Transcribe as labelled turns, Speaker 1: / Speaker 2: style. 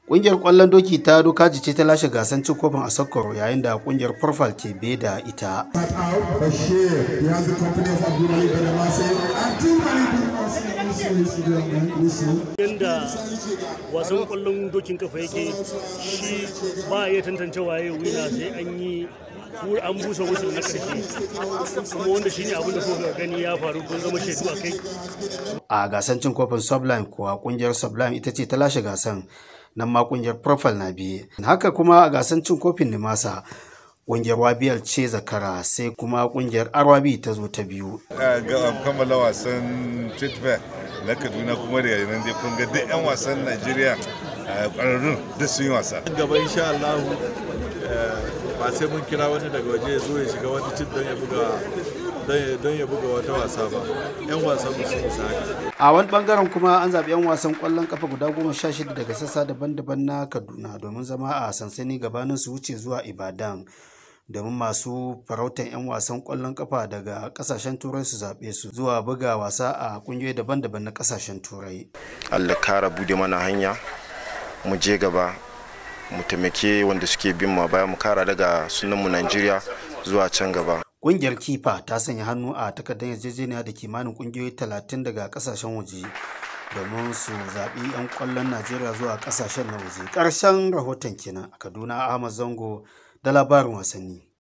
Speaker 1: Ƙungiyar ƙwallon doki ta Dukaji ce ta lashe gasar cin kofin a Sokkoro yayin da ƙungiyar Profile ke be da ita.
Speaker 2: Yanda wasan ƙwallon dokin kafa yake shi ba a iya tantance waye wina sai an yi an busa wusul na ƙarshe kuma wanda shine abin da kuka gani ya faru kun zama shaidu a kai.
Speaker 1: A gasar cin kofin Sublime kuwa ƙungiyar Sublime ita ce ta lashe gasan nan ma kungiyar profile na biye haka kuma a gasar cin kofin nimasa kungiyar wabiyar ce zakara sai kuma kungiyar arwabi ta zo ta biyu
Speaker 3: ga kammala wasan treatment na kaduna kuma da yanar dai kun ga duk 'yan wasan najeriya kwararrun duk sun yi wasa
Speaker 4: gaba insha Allah ba sai mun kira wani daga waje ya zo ya shiga wani cin don ya buga don ya buga wata wasa ba yan wasan mu sun isa
Speaker 1: a wani bangaren kuma an zaɓi 'yan wasan ƙwallon kafa guda goma sha shida daga sassa daban-daban na kaduna domin zama a sansani gabanin su wuce zuwa ibadan domin masu farautan 'yan wasan ƙwallon kafa daga ƙasashen turai su zaɓe su zuwa buga wasa a ƙungiyoyi daban-daban na ƙasashen turai
Speaker 5: allah kara bude mana hanya mu je gaba mu taimake wanda suke bin mu baya mu kara daga sunanmu najeriya zuwa can gaba
Speaker 1: Ƙungiyar Kifa ta sanya hannu a takardar yarjejeniya da kimanin ƙungiyoyi talatin daga ƙasashen waje domin su zaɓi 'yan ƙwallon Najeriya zuwa ƙasashen na waje. Ƙarshen rahoton kenan a Kaduna Ahmad Zango da labarin wasanni.